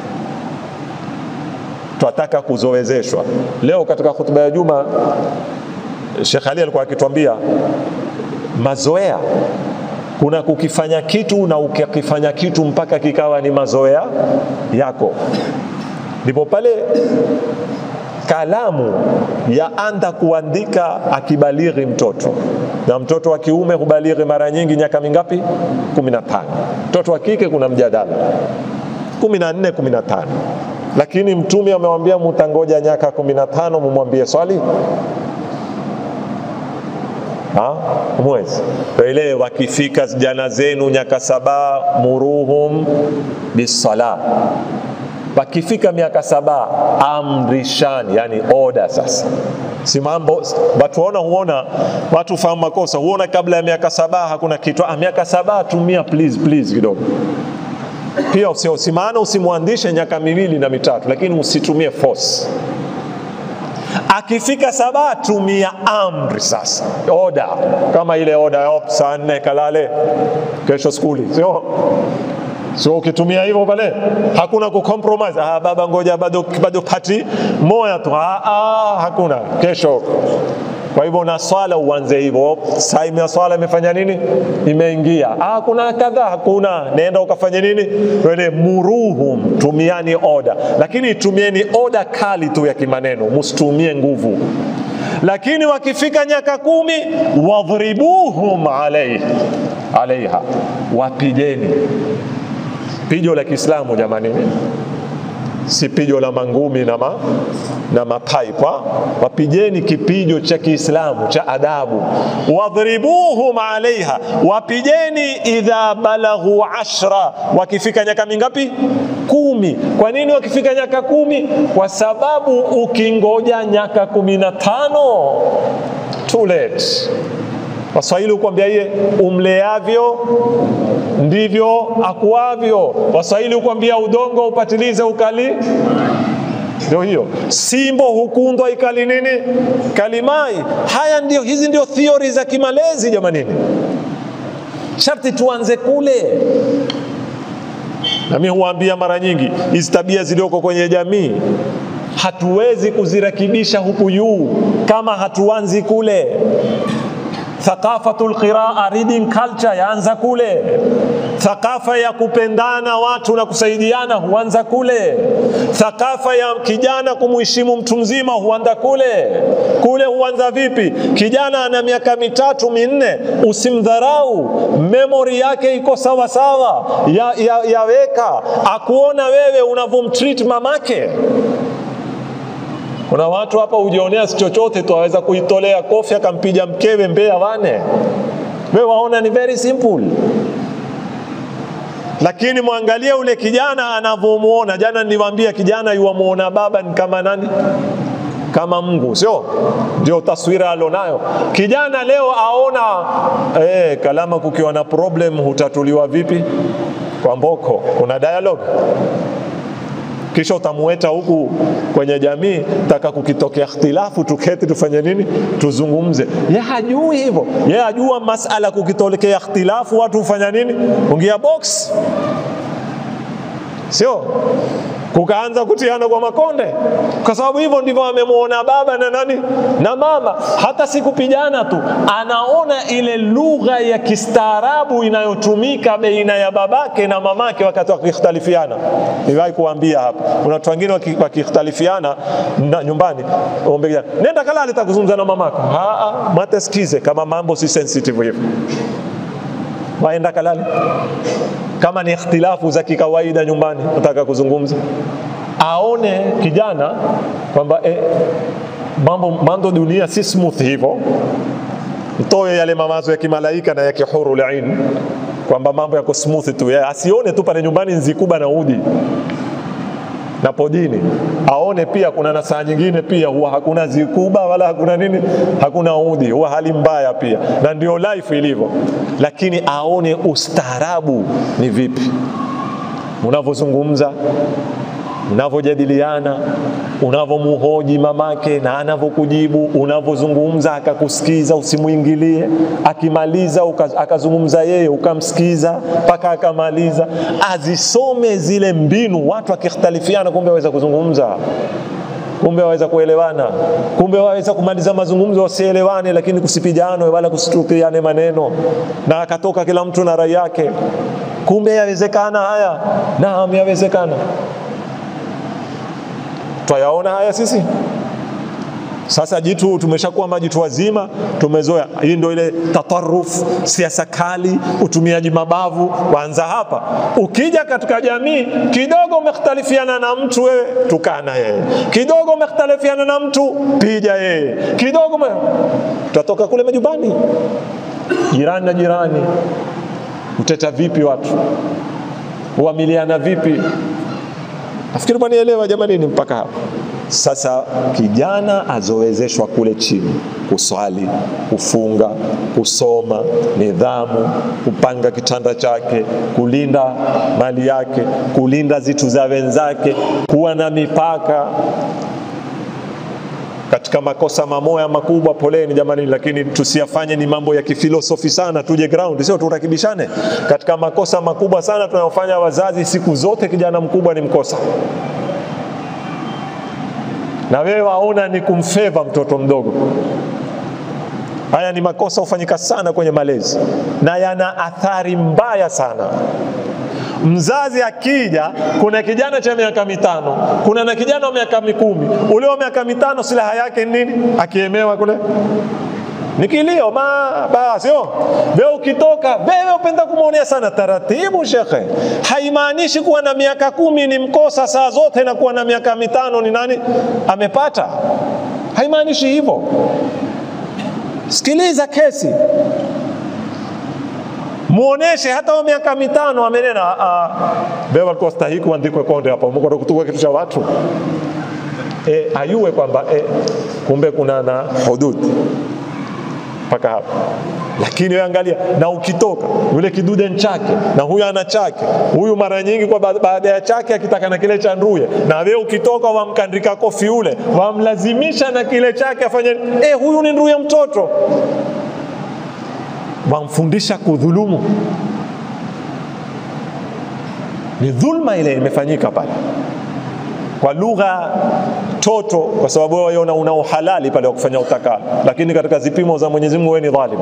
twataka kuzowezeshwa leo katika hutuba ya juma Sheikh Ali alikuwa akitwambia mazoea kuna kukifanya kitu na ukikifanya kitu mpaka kikawa ni mazoea yako ndipo pale kalamu yaanda kuandika akibalighi mtoto na mtoto wa kiume hubalighi mara nyingi miaka mingapi 15 mtoto wa kike kuna mjadala 14 15 lakini mtume amewambia mutangoja miaka 15 mumwambie swali mwezi ile wakifika jana zenu nyaka saba muruhum bisala wakifika miaka saba amrishani yani oda sasa si mambo watu waona huona watu fahamu makosa huona kabla ya miaka saba hakuna kitu ah, miaka saba tumia please please kidogo pia usimaana usimwandishe nyaka miwili na mitatu lakini usitumie force akifika saba tumia amri sasa oda kama ile oda op saa nne kalale kesho skuli sio sio ukitumia hivyo pale hakuna kucompromise ah, baba ngoja bado, bado pati moya tu ah, ah, hakuna kesho kwa hivyo na swala uanze hivyo saimu ya swala imefanya nini imeingia ah, kuna kadhaa hakuna nenda ukafanya nini wele muruhum tumiani oda lakini tumieni oda kali tu ya kimaneno msitumie nguvu lakini wakifika nyaka kumi wadhribuhum alaihi alaiha wapigeni pijo la kiislamu jamani si pijo la mangumi na, ma, na mapaipa wapijeni kipijo cha kiislamu cha adabu wadhribuhum alaiha wapijeni idha balaghu ashra wakifika nyaka mingapi kumi kwa nini wakifika nyaka kumi kwa sababu ukingoja nyaka kumi na tano too late waswahili hukwambia iye umleavyo ndivyo akuavyo waswahili hukwambia udongo upatilize ukali ndio hiyo simbo hukundwa ikali nini kalimai haya ndio hizi ndio theory za kimalezi jamanini sharti tuanze kule nami huambia mara nyingi hizi tabia zilioko kwenye jamii hatuwezi kuzirekebisha huku juu kama hatuanzi kule thaqafatul qiraa reading culture yaanza kule thaqafa ya kupendana watu na kusaidiana huanza kule thaqafa ya kijana kumheshimu mtu mzima huanza kule kule huanza vipi kijana ana miaka mitatu minne usimdharau memory yake iko sawa sawa ya, ya, yaweka akuona wewe unavyomtreat mamake Kuna watu hapa hujionea si chochote tu, aweza kuitolea kofi akampiga mkewe mbea wane. Wewe waona ni very simple, lakini mwangalie ule kijana anavyomuona. Jana niliwaambia kijana yuwamuona baba ni kama nani? Kama Mungu, sio ndio taswira alonayo kijana leo. Aona eh, kalama, kukiwa na problem hutatuliwa vipi? Kwa mboko, kuna dialogue kisha utamueta huku kwenye jamii, taka kukitokea ikhtilafu, tuketi tufanye nini? Tuzungumze. Ye hajui hivyo, ye hajua masala kukitokea ikhtilafu watu hufanya nini? Ungia box, sio kukaanza kutiana kwa makonde, kwa sababu hivyo ndivyo amemuona baba na nani na mama. Hata si kupigana tu, anaona ile lugha ya kistaarabu inayotumika baina ya babake na mamake wakati wakikhtalifiana. Niwahi kuambia hapa, kuna watu wengine wakikhtalifiana nyumbani, ombe kijana, nenda kalale, takuzungumza na mamako. Matesikize kama mambo si sensitive hivyo, waenda kalale kama ni ikhtilafu za kikawaida nyumbani, nataka kuzungumza, aone kijana kwamba eh, mambo mambo dunia si smooth hivyo, mtoe yale mawazo ya kimalaika na ya kihuru ain kwamba mambo yako smooth tu, yeye asione tu pale nyumbani nzikuba na udi na podini, aone pia kuna na saa nyingine pia huwa hakuna zikuba wala hakuna nini, hakuna udi, huwa hali mbaya pia, na ndio life ilivyo. Lakini aone ustaarabu ni vipi unavyozungumza, unavyojadiliana, unavyomuhoji mamake na anavyokujibu, unavyozungumza akakusikiza, usimwingilie. Akimaliza akazungumza yeye, ukamsikiza mpaka akamaliza. Azisome zile mbinu, watu wakikhtalifiana, kumbe waweza kuzungumza kumbe waweza kuelewana, kumbe waweza kumaliza mazungumzo wasielewane, lakini kusipijanwe wala kusitukiane maneno, na akatoka kila mtu na rai yake. Kumbe yawezekana haya. Naam, yawezekana. Twayaona haya sisi sasa. Jitu tumeshakuwa majitu wazima, tumezoea. Hii ndio ile tataruf, siasa kali, utumiaji mabavu waanza hapa. Ukija katika jamii kidogo umekhtalifiana na mtu, wewe tukana yeye, kidogo umekhtalifiana na mtu, pija yeye, kidogo me... tutatoka kule majumbani, jirani na jirani, mteta vipi watu, huamiliana vipi? Nafikiri mwanielewa jamani, ni mpaka hapa sasa. Kijana azowezeshwa kule chini kuswali, kufunga, kusoma, nidhamu, kupanga kitanda chake, kulinda mali yake, kulinda zitu za wenzake, kuwa na mipaka katika makosa mamoya makubwa, poleni jamani, lakini tusiyafanye ni mambo ya kifilosofi sana, tuje ground, sio turakibishane katika makosa makubwa sana tunayofanya wazazi siku zote. Kijana mkubwa ni mkosa, na wewe waona ni kumfeva mtoto mdogo. Haya ni makosa hufanyika sana kwenye malezi na yana athari mbaya sana. Mzazi akija, kuna kijana cha miaka mitano, kuna na kijana wa miaka mikumi. Ule wa miaka mitano silaha yake nini? Akiemewa kule ni kilio ma basi. Wewe ukitoka, wewe upenda kumwonea sana taratibu. Shekhe, haimaanishi kuwa na miaka kumi ni mkosa saa zote na kuwa na miaka mitano ni nani amepata, haimaanishi hivyo. Sikiliza kesi muoneshe hata wa miaka mitano amenena wewe walikuwa stahiki uandikwe konde hapa, umekwenda kutukua kitu cha watu e, ayue kwamba e, kumbe kuna na hudud mpaka hapa. Lakini wewe angalia, na ukitoka yule kidude chake na huyu ana chake, huyu mara nyingi kwa baada ya chake akitaka na kile cha nduye, na wewe ukitoka wamkandika kofi ule, wamlazimisha na kile chake afanye eh, huyu ni nduye mtoto wamfundisha kudhulumu. Ni dhulma ile imefanyika pale kwa lugha toto, kwa sababu wewe una, una uhalali pale wa kufanya utakalo, lakini katika zipimo za Mwenyezi Mungu wewe ni dhalim,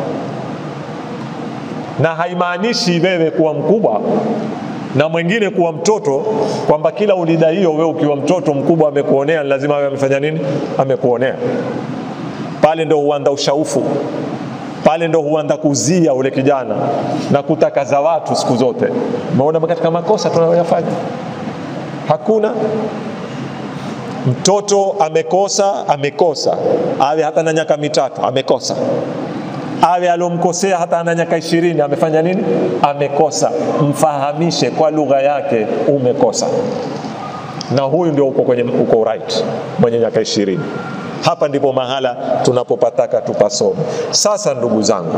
na haimaanishi wewe kuwa mkubwa na mwingine kuwa mtoto, kwamba kila ulida hiyo wewe ukiwa mtoto mkubwa amekuonea, lazima awe amefanya nini? Amekuonea. Pale ndo huanda ushaufu pale ndo huanza kuzia ule kijana na kutakaza watu siku zote. Umeona katika makosa tunayoyafanya hakuna mtoto amekosa amekosa awe hata na miaka mitatu amekosa awe alomkosea hata ana miaka ishirini amefanya nini amekosa mfahamishe kwa lugha yake umekosa na huyu ndio uko kwenye uko right mwenye miaka ishirini hapa ndipo mahala tunapopataka tupasome sasa ndugu zangu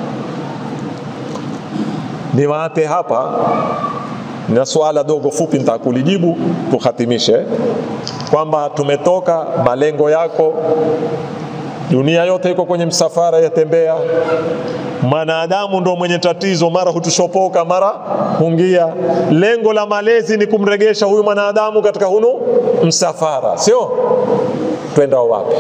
niwaape hapa na suala dogo fupi nitakulijibu tuhatimishe kwamba tumetoka malengo yako dunia yote iko kwenye msafara yatembea mwanadamu ndo mwenye tatizo mara hutushopoka mara hungia lengo la malezi ni kumregesha huyu mwanadamu katika hunu msafara sio twendao wapi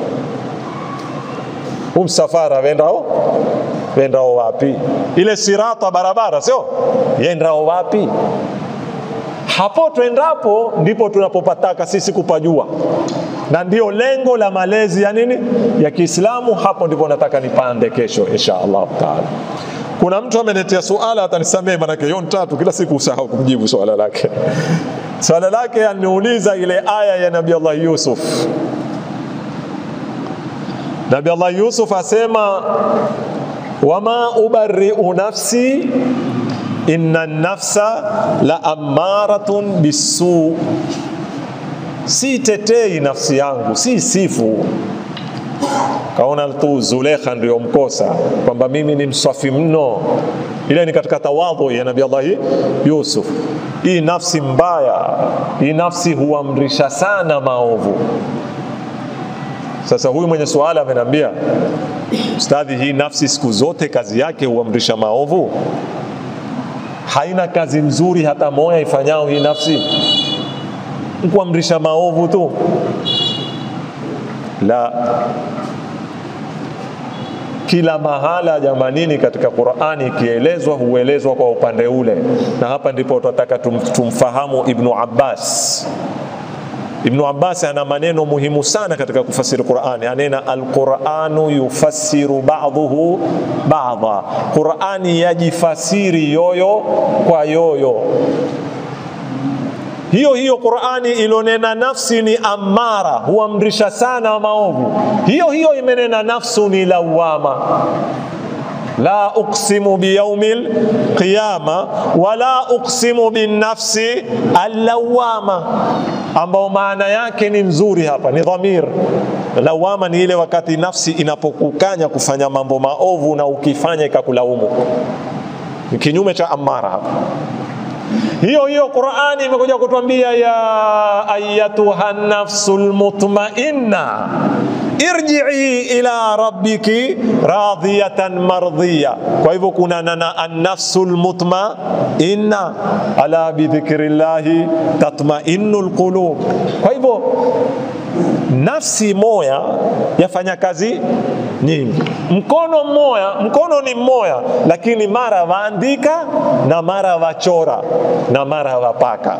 huu msafara wendao wendao wapi ile sirata barabara sio yendao wapi hapo twendapo ndipo tunapopataka sisi kupajua na ndio lengo la malezi ya nini ya Kiislamu. Hapo ndipo nataka nipande kesho insha Allah taala. Kuna mtu ameniletea suala, atanisamehe manake yon tatu kila siku usahau kumjibu swala lake. Swala lake aniuliza ile aya ya Nabii Allah Yusuf. Nabii Allah Yusuf asema wama ubari'u nafsi inna nafsa la amaratun bisu si tetei nafsi yangu si sifu kaona tu Zulekha ndio mkosa kwamba mimi ni mswafi mno ile ni katika tawadhu ya Nabii Allah Yusuf hii nafsi mbaya hii nafsi huamrisha sana maovu sasa huyu mwenye swala amenambia ustadhi hii nafsi siku zote kazi yake huamrisha maovu haina kazi nzuri hata moja ifanyao hii nafsi kuamrisha maovu tu la kila mahala jamanini katika Qur'ani ikielezwa huelezwa kwa upande ule, na hapa ndipo tunataka tum, tumfahamu Ibnu Abbas. Ibnu Abbas ana maneno muhimu sana katika kufasiri Qur'ani, anena alquranu yufassiru ba'dhuhu ba'dha, Qur'ani yajifasiri yoyo kwa yoyo hiyo hiyo Qur'ani ilonena nafsi ni amara, huamrisha sana maovu. Hiyo hiyo imenena nafsu ni lawama, la uqsimu biyaumil qiyama wala uqsimu binnafsi allawama, ambao maana yake ni nzuri hapa, ni dhamir. Lawama ni ile wakati nafsi inapokukanya kufanya mambo maovu na ukifanya ikakulaumu, ni kinyume cha amara hapa hiyo hiyo Qur'ani imekuja kutuambia ya ayatuha nafsul mutmainna irji'i ila rabbiki radiyatan mardhiya. Kwa hivyo kuna nana an-nafsul mutmainna ala bidhikrillahi tatma'innul qulub. Kwa hivyo nafsi moya yafanya kazi nyingi. Mkono mmoja, mkono ni mmoja, lakini mara waandika na mara wachora na mara wapaka.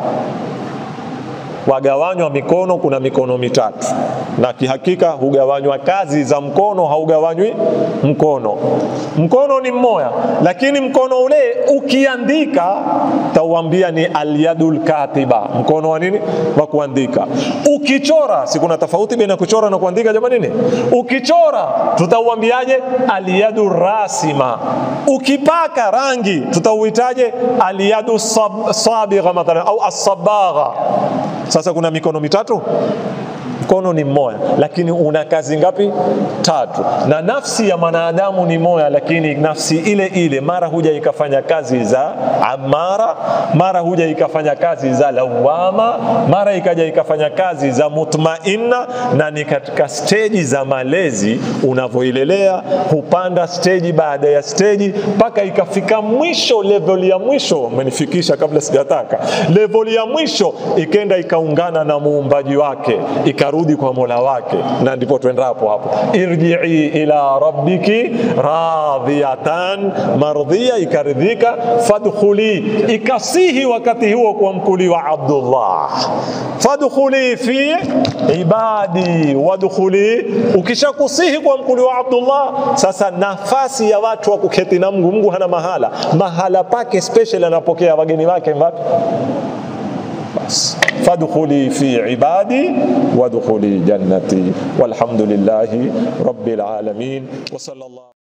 Wagawanywa mikono, kuna mikono mitatu, na kihakika hugawanywa kazi za mkono, haugawanywi mkono. Mkono ni mmoja, lakini mkono ule ukiandika tauambia ni alyadul katiba, mkono wa nini? Wa kuandika. Ukichora, si kuna tofauti baina kuchora na kuandika jamani? Nini? Ukichora tutauambiaje? Alyadu rasima. Ukipaka rangi tutauitaje? Alyadu sab, sabigha mathalan au asabagha. Sasa kuna mikono mitatu mkono ni mmoja lakini una kazi ngapi? Tatu. Na nafsi ya mwanadamu ni moja, lakini nafsi ile ile mara huja ikafanya kazi za amara, mara huja ikafanya kazi za lawama, mara ikaja ikafanya kazi za mutmainna, na ni katika steji za malezi unavyoilelea, hupanda steji baada ya steji mpaka ikafika mwisho, level ya mwisho. Umenifikisha kabla sijataka, level ya mwisho ikenda ikaungana na muumbaji wake ika akarudi kwa mola wake, na ndipo twendapo hapo, irjii ila rabbiki radhiyatan mardhiya, ikaridhika, fadkhuli, ikasihi wakati huo kwa mkuli wa Abdullah, fadkhuli fi ibadi wadkhuli. Ukishakusihi kwa mkuli wa Abdullah, sasa nafasi ya watu wa kuketi na Mungu, Mungu hana mahala, mahala pake special, anapokea wageni wake ngapi? bas fadkhuli fi ibadi wadkhuli jannati walhamdulillahi rabbil alamin wa sallallahu